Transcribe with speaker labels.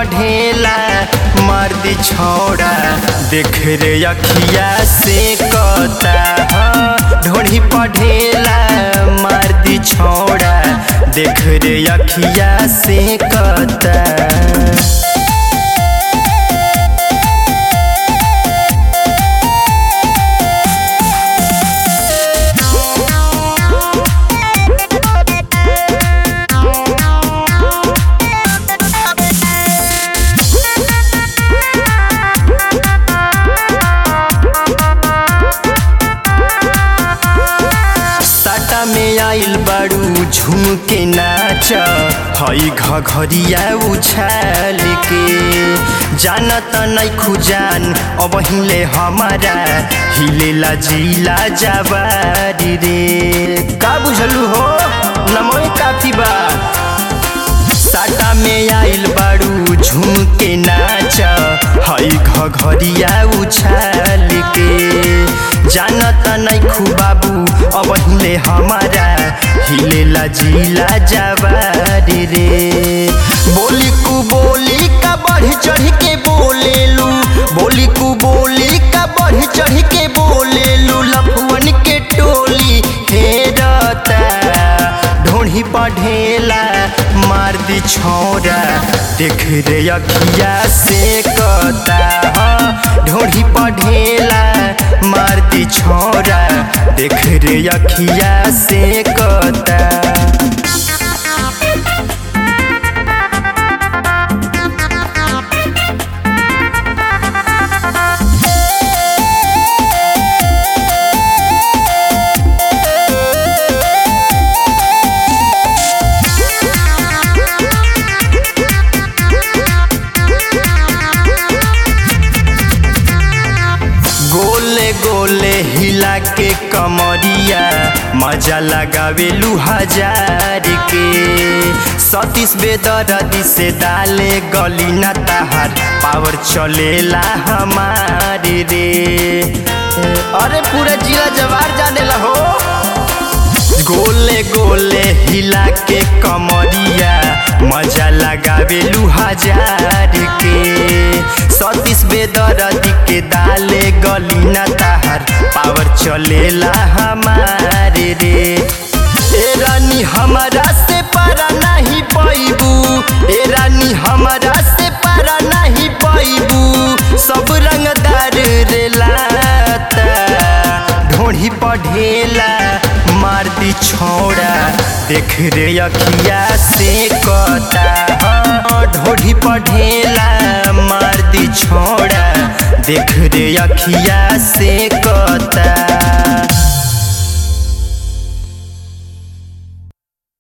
Speaker 1: पढ़ेला मर्दी छोड़ा देख रे अखिया से कता हाँ, ढोढ़ी पढ़ेला मर्दी छोड़ा देख रे अखिया से कता साटा में आइल बारू झूम के नाच हई घघरिया उछाल के जानत नहीं खुजान अब हिले हमारा हिलेला जिला जवारी रे का बुझलू हो नमोए काफी बा साटा में आइल बारू झूम के नाच हई घघरिया उछाल के जानत नहीं खुबाबू अब हिले हमारा हिलेला जिला जवारी रे बोली कु बोली का बढ़ चढ़ के बोलेलू बोली कु बोली का बढ़ चढ़ के बोलेलू लफुअन के टोली हेरता ढोढ़ी पढ़ेला मार दी छोरा देख रे अखिया से कता हाँ, ढोढ़ी पढ़ेला मार दी छोरा देख रे अखिया से कता गोले गोले हिला के कमरिया मजा लगावेलू हजार के सतीश बेदरदी से डाले गली ना ताहार पावर चलेला हमारे रे अरे पूरा जिला जवार जानेला हो गोले गोले हिला के कमरिया मजा लगावेलू हजार के सतीश बेदरदी के दाले गली ना ताहार पावर चलेला हमारे रे ए रानी हमारा से पारा नहीं पैबू ए रानी हमारा से पारा नहीं पैबू सब रंगदार रे लाता ढोढ़ी पढ़ेला मार दी छोड़ा देख रे अखिया से कता हाँ, ढोढ़ी पढ़ेला मार दी छोड़ा देख रे अखिया से कता